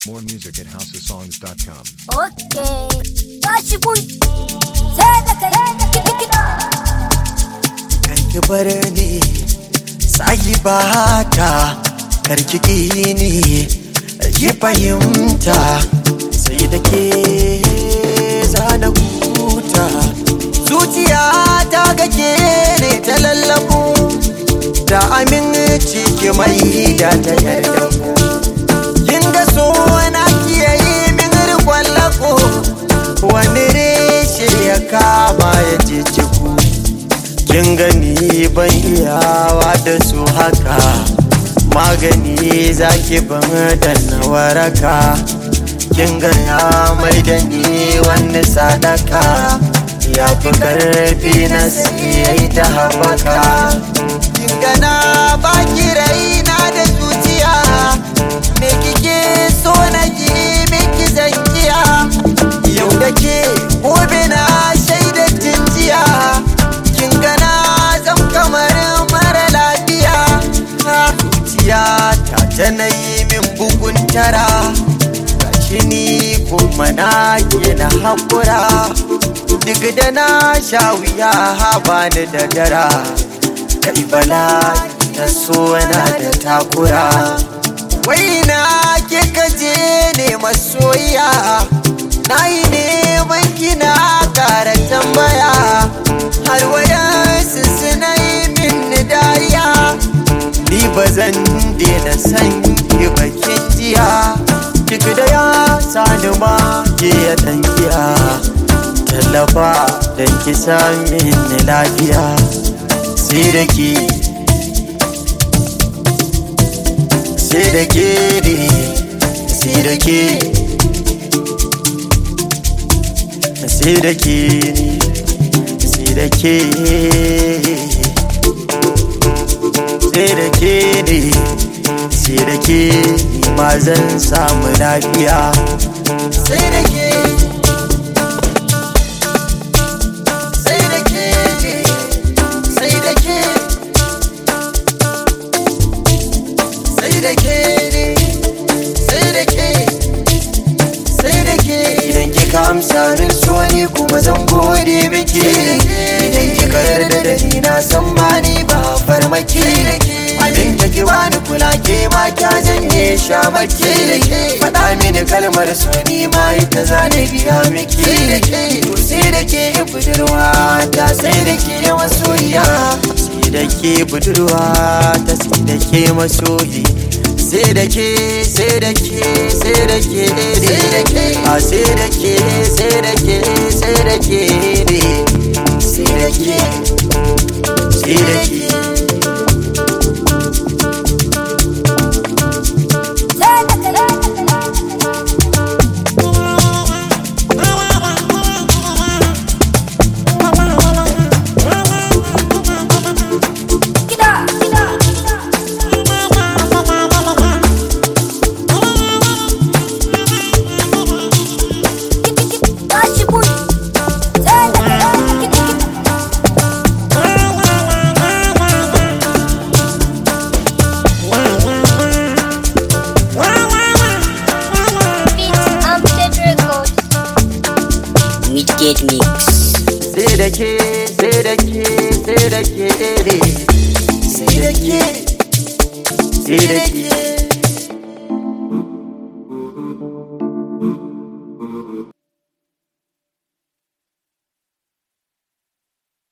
More music at houseofsongs.com. Okay, tashi kun sai da kai kiɗa. Karki bar ni sahibata karki ki ni ki fahimta sai da ke zana huta zuciya ta gake ne ta lallabu da aminci ki mai da ta yarda ku kin ga so na kiyaye min rikon lako wani reshe ya kama ya je ciku kin gani ban iyawa da su haka magani zaki ban danna waraka kin ga ya mai da ni wani sadaka ya fi karfi na siyai ta haɓaka kin ga na baki raina da zuciya me kike so na ki miki zankiya yau da ke gobe na shaida jiya kin gana zan kamar mara lafiya na zuciya ta tana yi min bugun tara gashi ni kuma na ke na haƙura duk da na sha wuya haba ni da dara kai bala ta so na da takura wai na ke kaje ne masoyiya na yi neman kina ƙara tambaya har wayansu suna yi min dariya ni ba zan daina san ki bakin jiya duk da ya sani ma ke ya tankiya tallafa don ki sami ni lafiya sai da ke sai da ke ne sai da ke sai da ke ne sai da ke sai da ke ne sai da ke ni ma zan samu lafiya sai da ke sai da ke ne sai da ke sai da ke ne sai da ke sai da ke idan kika amsa min so ni kuma zan gode miki idan kika yarda da ni na san ma ni ba farmaki abin da ki bani kula ke ma kya janye shamaki faɗa mini kalmar so ni ma ita za na biya miki to sai da ke budurwa ta sai da ke masoyiya sai da ke budurwa ta sai da ke masoyi sai da ke sai da ke sai da ke sai da ke a sai da ke sai da ke sai da ke ne sai da ke sai da ke Sai da kai kiɗa. Tashi kun sai da kai kiɗa. Beats Amjad Records. Midgate Mix. sai da ke sai da ke sai da ke ne sai da ke sai da ke